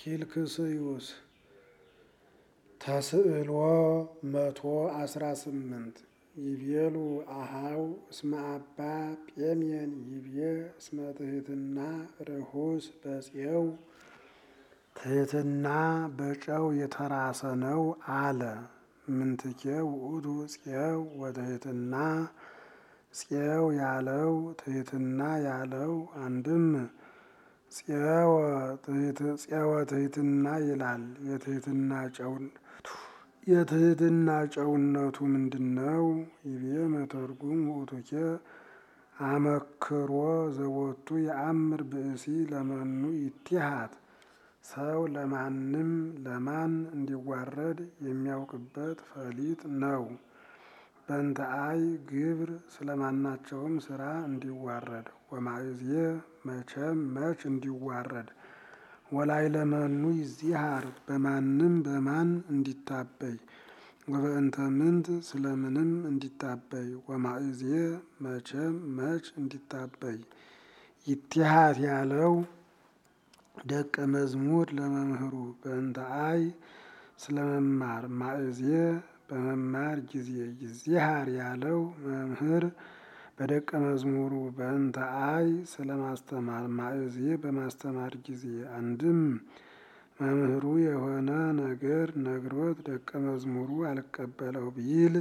ኪልክስዩስ ተስዕሎ መቶ አስራ ስምንት ይቤሉ አሃው እስመ አባ ጴሜን ይቤ እስመ ትሕትና ርሁስ በፄው ትሕትና በጨው የተራሰ ነው አለ። ምንትኬ ውእቱ ፄው ወትሕትና ፄው ያለው ትሕትና ያለው አንድም ፄወ ትሕትና ይላል። የትሕትና የትሕትና ጨውነቱ ምንድን ነው? ይቤ መተርጉም ውእቱኬ አመክሮ ዘቦቱ የአምር ብእሲ ለመኑ ይትሃት ሰው ለማንም ለማን እንዲዋረድ የሚያውቅበት ፈሊጥ ነው። በእንተ አይ ግብር ስለማናቸውም ስራ እንዲዋረድ ወማእዜ መቼም መች እንዲዋረድ ወላይ ለመኑ ይዚሃር በማንም በማን እንዲታበይ ወበእንተ ምንት ስለምንም እንዲታበይ ወማእዜ መቼም መች እንዲታበይ ይትሃት ያለው ደቀ መዝሙር ለመምህሩ በእንተ አይ ስለመማር ማእዜ በመማር ጊዜ ይዚሃር ያለው መምህር በደቀ መዝሙሩ በእንተ አይ ስለማስተማር ማእዜ በማስተማር ጊዜ አንድም መምህሩ የሆነ ነገር ነግሮት ደቀ መዝሙሩ አልቀበለው ቢል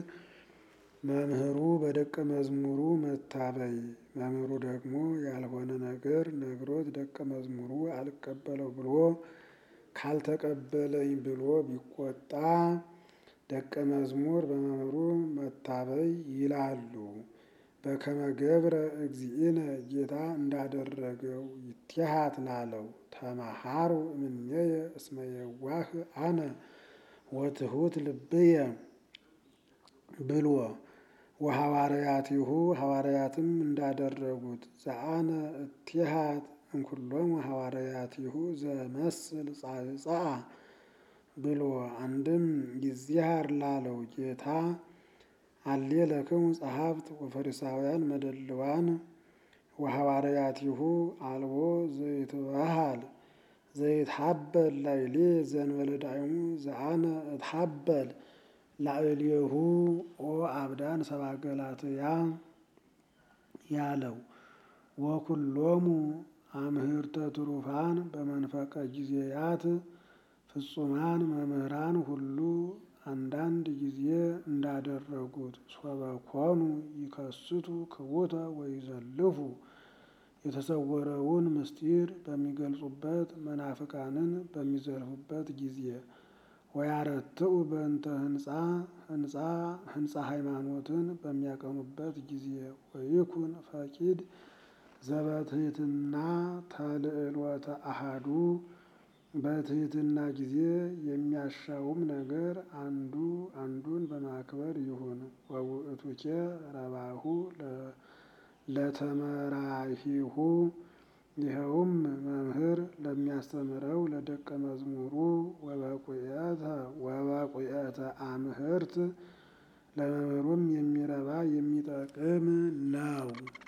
መምህሩ በደቀ መዝሙሩ መታበይ መምህሩ ደግሞ ያልሆነ ነገር ነግሮት ደቀ መዝሙሩ አልቀበለው ብሎ ካልተቀበለኝ ብሎ ቢቆጣ ደቀ መዝሙር በመምህሩ መታበይ ይላሉ። በከመ ገብረ እግዚእነ ጌታ እንዳደረገው ይትሃት ላለው ተማሃሩ እምኔየ እስመ የዋህ አነ ወትሑት ልብየ ብሎ ወሐዋርያቲሁ ሐዋርያትም እንዳደረጉት ዘአነ እትሃት እምኩሎሙ ሐዋርያቲሁ ዘመስል ጻዕጻአ ብሎ አንድም ይዚሃር ላለው ጌታ አሌ ለክሙ ጸሐፍት ወፈሪሳውያን መደልዋን ወሐዋርያቲሁ አልቦ ዘይትበሃል ዘይትሐበል ላዕሌ ዘእንበለ ዳይሙ ዘአነ እትሐበል ላዕሌሁ ኦ አብዳን ሰብአ ገላትያ ያለው ወኩሎሙ አምህርተ ትሩፋን በመንፈቀ ጊዜያት ፍጹማን መምህራን ሁሉ አንዳንድ ጊዜ እንዳደረጉት ሶበኮኑ ይከስቱ ክቡተ ወይዘልፉ የተሰወረውን ምስጢር በሚገልጹበት መናፍቃንን በሚዘልፉበት ጊዜ ወያረትዑ በእንተ ህንፃ ህንፃ ህንፃ ሃይማኖትን በሚያቀኑበት ጊዜ ወይኩን ፈቂድ ዘበትሕትና ተልዕሎተ አሃዱ በትሕትና ጊዜ የሚያሻውም ነገር አንዱ አንዱን በማክበር ይሁን። ወውእቱኬ ረባሁ ለተመራሂሁ ይኸውም መምህር ለሚያስተምረው ለደቀ መዝሙሩ ወበቁኤተ አምህርት ለመምህሩም የሚረባ የሚጠቅም ነው።